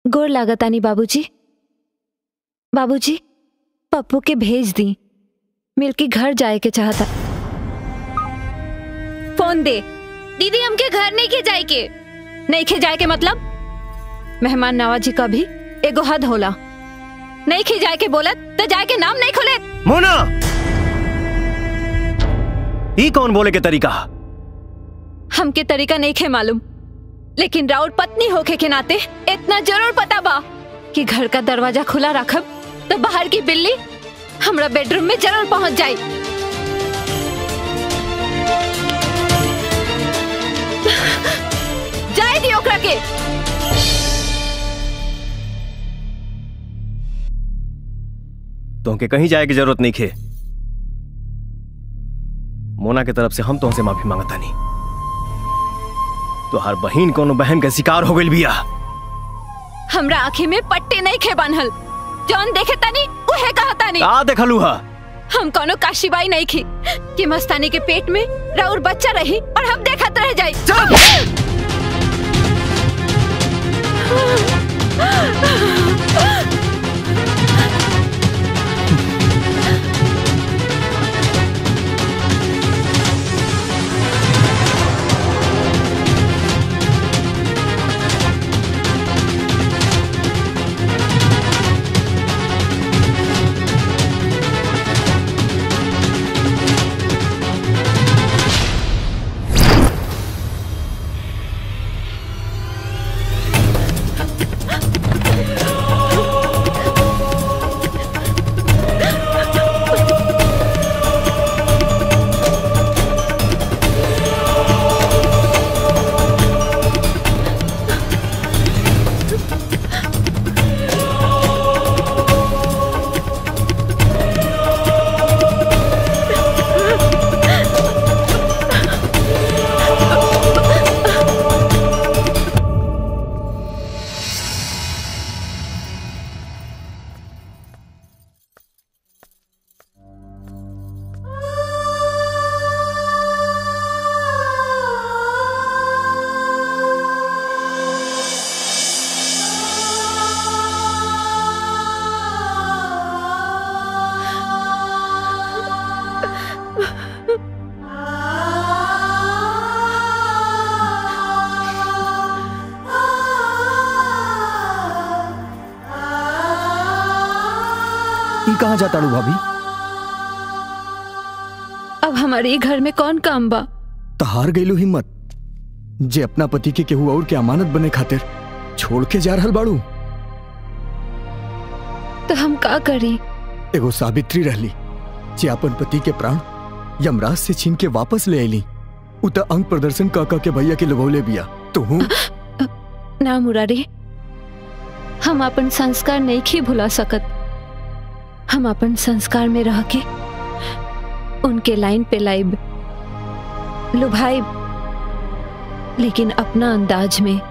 गोर लागतानी बाबूजी बाबूजी पप्पू के भेज दी मिलके घर जाए के चाहता फोन दे दीदी हमके घर नहीं के जाए के नहीं खे जाए के मतलब मेहमान नवाजी का भी एगो हद होला नहीं खे जाए के बोलत तो जाए के नाम नहीं खोले मोना ई कौन बोले के तरीका हमके तरीका नहीं खे मालूम लेकिन राउत पत्नी होके के नाते इतना जरूर पता बा कि घर का दरवाजा खुला रखब तो बाहर की बिल्ली हमरा बेडरूम में जरूर पहुंच जाए जाए दी ओकरा के तुमके कहीं जाए की जरूरत नहीं खे मोना के तरफ से हम तुमसे माफी मांगता नहीं तो हर बहन कोनो बहन के शिकार हो गई बिया हमरा आँखी में पट्टे नहीं खे बांधल जौन देखे तनी उहे कहा तानी का देखलू हा हम कोनो काशीबाई नहीं खी कि मस्तानी के पेट में राउर बच्चा रही और हम देखत रह जाई ई कहाँ जाता रू भाभी अब हमारे घर में कौन काम बा तो हार गईलू हिम्मत जे अपना पति के केहू और के अमानत बने खातिर छोड़ के जा रहल बाड़ू तो हम का करी एगो सावित्री रहली जे अपन पति के प्राण यमराज से छीन के वापस ले आईली उ त अंग प्रदर्शन का का के भैया के लभौले बिया तू ना मुरारी हम अपन संस्कार नहीं खी भुला सकत हम अपन संस्कार में रह के उनके लाइन पे लाइब लुभाइब लेकिन अपना अंदाज में